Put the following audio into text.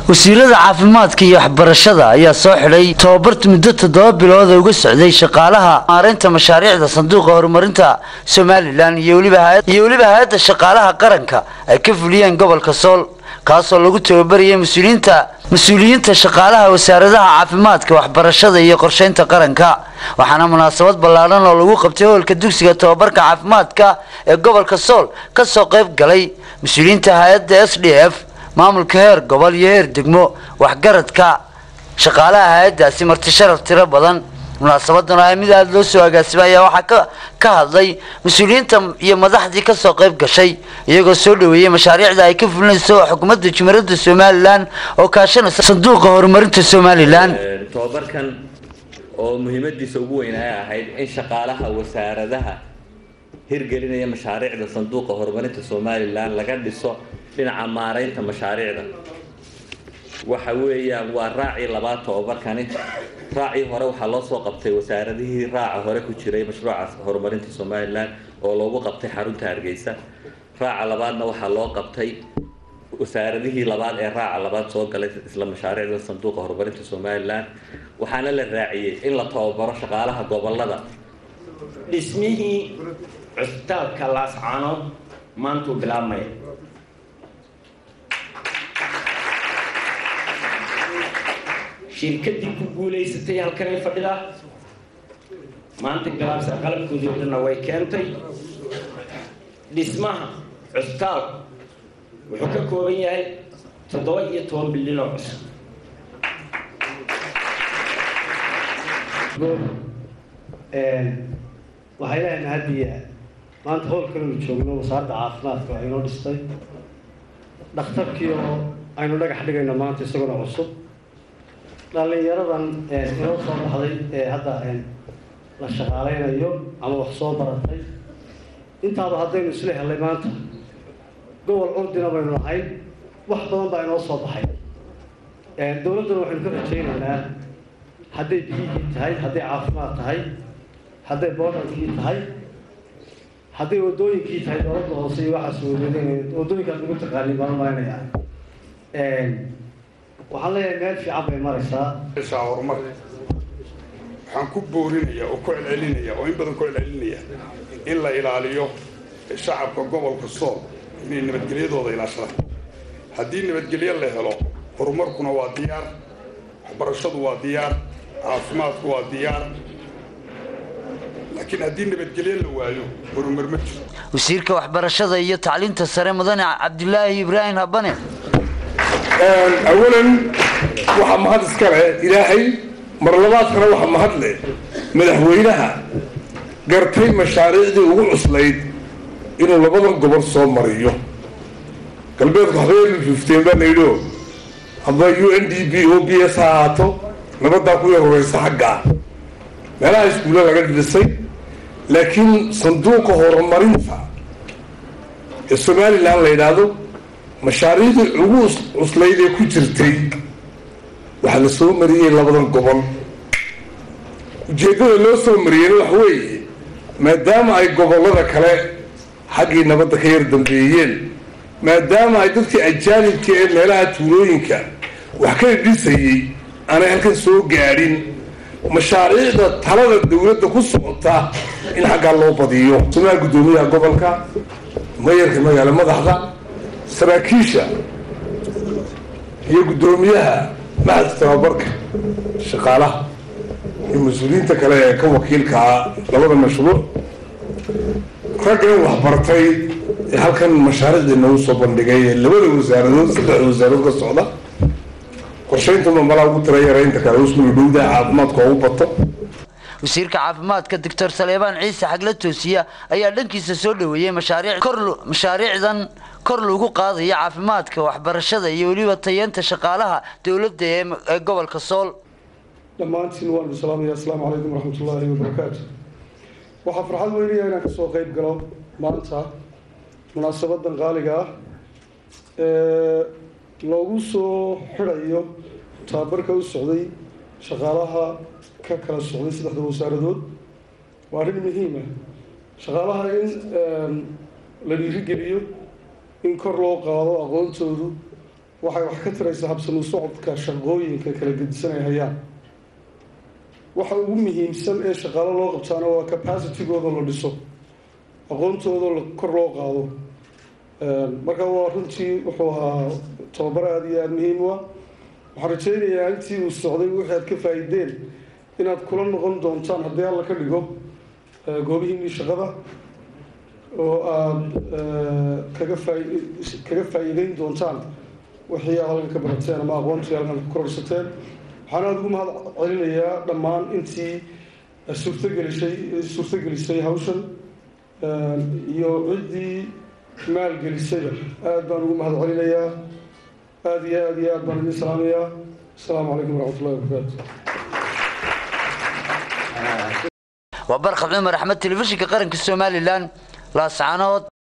wasiirada caafimaadka iyo waxbarashada ayaa soo xidhay tababarta muddo toddoba bilood oo uga socday shaqaalaha maareynta mashaariicda sanduuqa horumarinta somalilan iyo weliba hay-adda shaqaalaha qaranka ay ka fuliyeen gobolka sool kaasoo lagu tababarayay mas-uuliyiinta mas-uuliyiinta shaqaalaha wasaaradaha caafimaadka waxbarashada iyo qorsheynta qaranka waxaana munaasabad ballaadhan oo lagu qabtay hoolka dugsiga tababarka caafimaadka ee gobolka sool kasoo qayb galay mas-uuliyiinta hay-adda s d f maamulka heer gobol iyo heer degmo waxgaradka shaqaalaha hay-addaasi marti sharaf tiro badan munaasabadan oo mid aada loo soo agaasimay ayaa waxaa ka ka hadlay mas-uuliyiinta iyo madaxdii kasoo qayb gashay iyagoo soo dhaweeyey mashaariicda ay ka fulinayso xukuumadda jumhuuriyadda somalilan oo kaashanaysa sanduuqa horumarinta somalilan tobabarkan oo muhiimadiisa ugu weyn ay ahayd in shaqaalaha wasaaradaha hirgelinaya mashaariicda sanduuqa horumarinta somalilan laga dhiso dhinaca maareynta mashaariicda waxa weeyaan waa raacii labaad tobabarkani raacii hore waxaa loo soo qabtay wasaaradihii raaca hore ku jiray mashruuca horumarinta somalilan oo loogu qabtay xarunta hargeysa raaca labaadna waxaa loo qabtay wasaaradihii labaad ee raaca labaad soo galay isla mashaariicda sanduuqa horumarinta somalilan waxaana la raaciyey in la tababaro shaqaalaha gobolada dhismihii cusbitaalka laascaanood maantuu bilaabmaya shirkadii ku guulaysatay halkanay fadhidaa maanta bilaabsa qalabkoodii o dhanna way keentay dhismaha cusbitaalku wuxuu ka kooban yahay toddoba iyo toban bilyan oo cusub waxay leeyahay mahadiya maanta howlkan anu joogno wasaaradda caafimaadka waa inoo dhistay dhakhtarkii oo aynu dhagax dhigayno maanta isaguna cusub dhallinyaradan inoo soo baxday ee hadda la shaqaaleynayo ama wax soo baratay intaaba haddaynu isla helay maanta gobol curdina baynu nahay wax badan baa inoo soo baxay dowladdana waxaynu ka rajaynaynaa hadday biyihii tahay hadday caafimaad tahay hadday boodhankii tahay hadday wadooyinkii tahay dowladda hoose iyo waxaas weyneedeen wadooyinkaas ugu taqaanin baan malaynayaa waxaan leeyahay meel fiican bay maraysaa horumar waxaan ku boorinaya oo ku celcelinaya oo in badan ku celcelinaya in la ilaaliyo shacabka gobolka sool inay nabadgelyadooda ilaashadaan haddii nabadgelyo la helo horumarkuna waa diyaar waxbarashadu waa diyaar caafimaadku waa diyaar laakiin haddii nabadgelyo la waayo horumar ma jiro wasiirka waxbarashada iyo tacliinta sare mudane cabdilaahi ibraahim habane awalan waxaa mahad iskale ilaahay marlabaadkana waxaa mahad leh madaxweynaha gartay mashaariicdii ugu cuslayd inuu labadan gobol soo mariyo galbeedku habeen fifteen baa layidhio amba u n d b o b s ha ahaato nabadaa ku yar horeysa xaggaa meelaha iskuulla laga dhisay laakiin sanduuqa horumarinta ee somalilan la yidhaahdo mashaariicdii ugu cuslayd ee ku jirtay waxaa la soo mariyey labadan gobol ujeeddada loo soo mariyeyna waxa weeye maadaama ay gobollada kale xaggii nabadda ka yar dambeeyeen maadaama ay dadkii ajaanibka ee meelaha tuulooyinka wax ka dhisayey aanay halkan soo gaadhin mashaariicda talada dawladda ku socota in xaggaa loo badiyo sumaha guddoomiyaha gobolka mayarka magaalo madaxda saraakiisha iyo guddoomiyaha maxadka tababarka shaqaalaha iyo mas-uuliyiinta kale ee ka wakiilkaa labada mashruuc raggan waxbartay ee halkan mashaariicdii nagu soo bandhigay ee labada wasaaradood saddexda wasaaradood ka socda qorshaynta malaa ugu tira yaraynta kale usmuu dhowda caafimaadka ugu bato wasiirka caafimaadka doctor saleebaan ciise xagla toosiya ayaa dhankiisa soo dhaweeyey mashaariic kor mashaariicdan kor lagu qaadaya caafimaadka waxbarashada iyo weliba tayeenta shaqaalaha dowladda ee gobolka sool dhammaantiin waanu salaamaya asalaamu calaykum waraxmatullaahi wabarakaatu waxaa farxad weynaya inaan kasoo qeyb galo maanta munaasabadan qaaliga ah ee loogu soo xidhayo tababarka u socday shaqaalaha ka kala socday saddexda wasaaradood waa arrin muhiima shaqaalaha in la dhiirigeliyo in kor loo qaado aqoontoodu waxay wax ka taraysaa habsanu socodka shaqooyinka kala gedisan ay hayaan waxa ugu muhiimsan ee shaqaalo loo qabtaana waa capacitygooda la dhiso aqoontooda kor loo qaado marka waa runtii wuxuu ahaa tababar aada iyo aada muhiim u ah waxaan rajaynayaa intii uu socday wixii aad ka faa-ideen inaad kula noqon doontaan haddii alla ka dhigo goobihiinii shaqada oo aada kaga faa kaga faa-iideyn doontaan wixii aad halkan ka barateen ama aqoontii halkan ku kororsateen waxaan aada ugu mahad celinayaa dhammaan intii suurtagelisay suurtagelisay hawshan iyo ciddii maalgelisayba aada baan ugu mahad celinayaa aada iyo aada iyo aad baan idin salaamayaa asalaamu calaykum waraxmat ullahi wabarakaatu waa barkhad cumar axmed telefishinka qaranka somalilan laascaanood